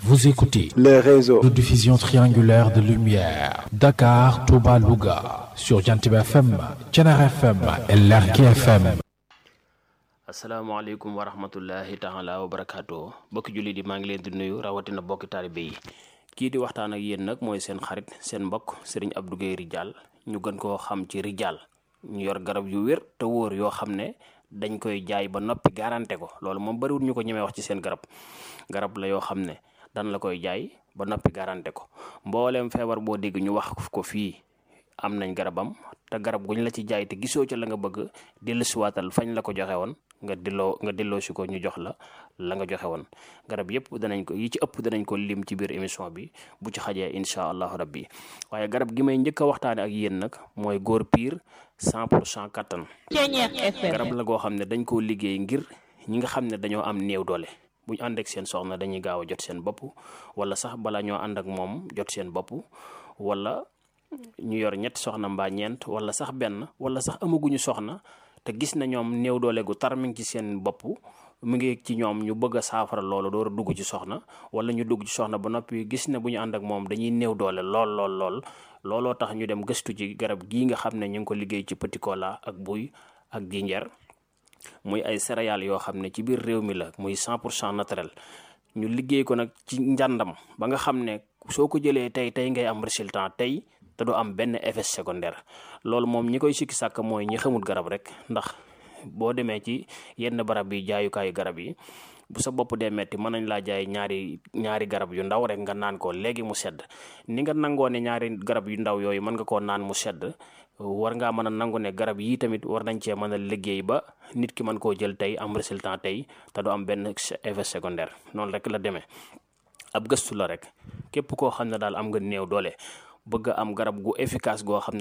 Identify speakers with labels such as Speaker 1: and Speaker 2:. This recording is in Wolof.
Speaker 1: Vous écoutez
Speaker 2: les réseaux
Speaker 1: de diffusion triangulaire de lumière. Dakar, Touba, Louga. Sur Jantib FM, Thiénaba FM et Lergui FM.
Speaker 3: asalaamaaleykum wa rahmatullahi taala wa barakaatu bokki jullit yi maa ngi leen di nuyu rawatina bokki taalibe yi kii di waxtaan ak yéen nag mooy seen xarit seen mbokk sëriñ Abdou Guèye Ridial ñu gën koo xam ci Ridial ñu yor garab yu wér te wóor yoo xam ne dañ koy jaay ba noppi garanté ko loolu moom bariwul ñu ko ñemee wax ci seen garab garab la yoo xam ne dan la koy jaay ba noppi garanté ko mbooleem feebar boo dégg ñu wax ko fii am nañ garabam te garab guñ la ci jaay te gisoo ca la nga bëgg dellusiwaatal fañ la ko joxe woon nga delloo nga delloo si ko ñu jox la la nga joxe woon garab yëpp danañ ko yi ci ëpp danañ ko lim ci biir émission bi bu ci xajee incha allahu rabbi waaye garab gi may njëkk a waxtaane ak yéen nag mooy góor piir 100 pour cent kattan garab la goo xam ne dañ koo liggéey ngir ñi nga xam ne dañoo am néew doole bu ñu ànd ak seen soxna dañuy gaaw a jot seen bopp wala sax bala ñoo ànd ak moom jot seen bopp wala ñu yor ñetti soxna mbaa ñeent wala sax benn wala sax amaguñu soxna te gis na ñoom néew doole gu tar mi ngi ci seen bopp mu ngi ci ñoom ñu bëgg a saafara loolu door a dugg ci soxna wala ñu dugg ci soxna ba noppi gis na bu ñu ànd ak moom dañuy néew doole lool lool lool looloo tax ñu dem gëstu ci garab gii nga xam ne ñu ngi ko liggéey ci petit cola ak buy ak jinjeer muy ay céréales yoo xam ne ci biir réew mi la muy 100 pour cent naturel ñu liggéey ko nag ci njàndam ba nga xam ne soo ko jëlee tey tey ngay am résultat tey te du am benn effet secondaire loolu moom ñi koy sikki sàkk mooy ñi xamul garab rek ndax boo demee ci yenn barab yi jaayukaayu garab yi bu sa bopp dee metti mën nañ laa jaay ñaari ñaari garab yu ndaw rek nga naan ko léegi mu sedd ni nga nangoo ne ñaari garab yu ndaw yooyu mën nga koo naan mu sedd war ngaa mën a nangu ne garab yii tamit war nañ cee mën a liggéey ba nit ki mën koo jël tey am résultat tey te du am benn effet secondaire noonu rek la demee ab gëstu la rek képp koo xam ne daal am nga néew doole bëgg am garab gu efficace goo xam ne